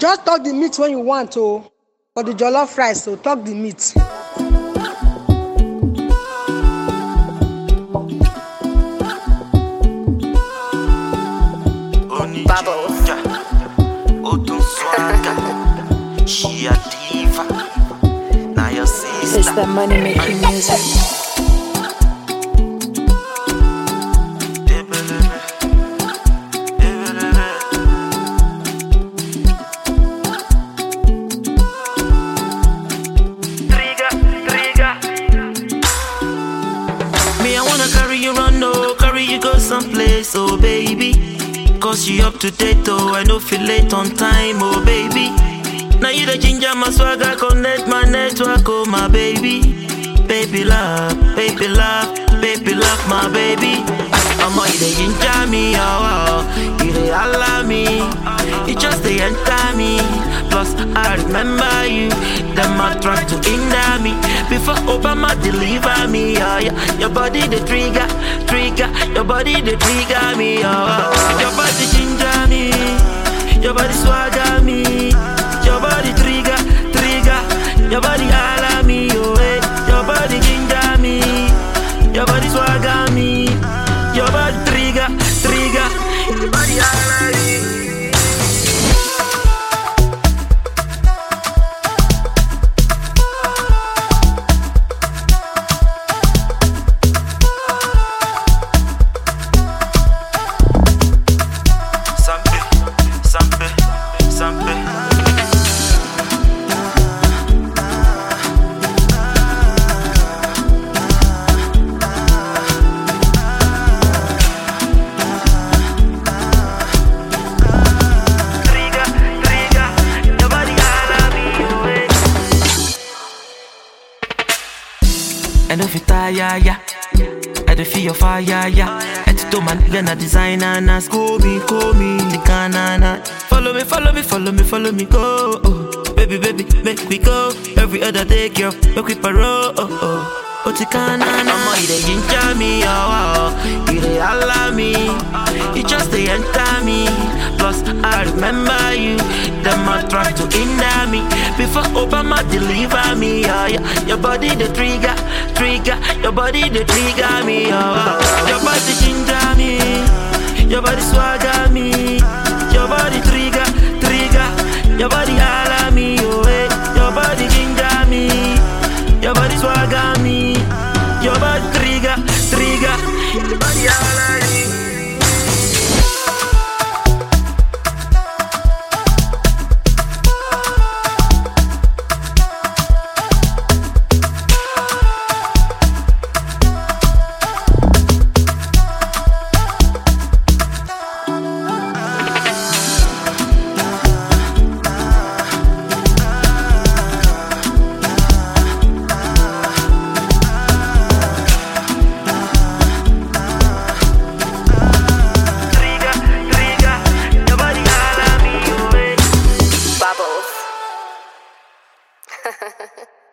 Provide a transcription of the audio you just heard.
just talk the meat when you want o for the jollof rice so talk the meat. Bubbles. Odun swagger. She a diva. Now your It's sister. that money making music. Ebelebe. Ebelebe. Trigger, trigger. Me, I wanna carry you run, no, carry you go someplace, oh baby. Cause you up to date, oh, I know feel late on time, oh baby. Now you the ginger, my swagger, connect my network, oh my baby. Baby love, baby love, baby love, my baby. I'm all you the ginger me, oh, oh. you the allow me, you just the enter me. Plus I remember you, them I try to hinder me before Obama deliver me. Oh, yeah. Your body the trigger, trigger, your body the trigger me. Oh, oh. your body ginger me, your body swagger me, your body trigger, trigger, your body allow me. Oh, hey. your body ginger me, your body swagger me, your body trigger, trigger, your body allow me. Sampe, sampe, sampe. Trigger, trigger, your body all of me, oh, eh. I don't feel tired, yeah. I don't feel your fire, yeah. And to do my nigga, na designer, na school me, call me, the canana. Follow me, follow me, follow me, follow me, go. Oh. Baby, baby, make we go. Every other day, girl, make we parole. Oh, oh. Oh, the canana. I'm all you dey ginger me, oh, oh. You dey allow me. You just dey enter me. Plus, I remember you. Them I try to hinder me before Obama deliver me. Oh, yeah. Your body the trigger, trigger. Your body the trigger me. Oh, oh. Your body ginger me. Your body swagger me. Your body trigger, trigger. Your body allow me. Oh, hey. Your body ginger me. Your body swagger me. Your body trigger, trigger. Your body allow me. Trigger, trigger. Your body allow me. Oh, hey. Bubbles.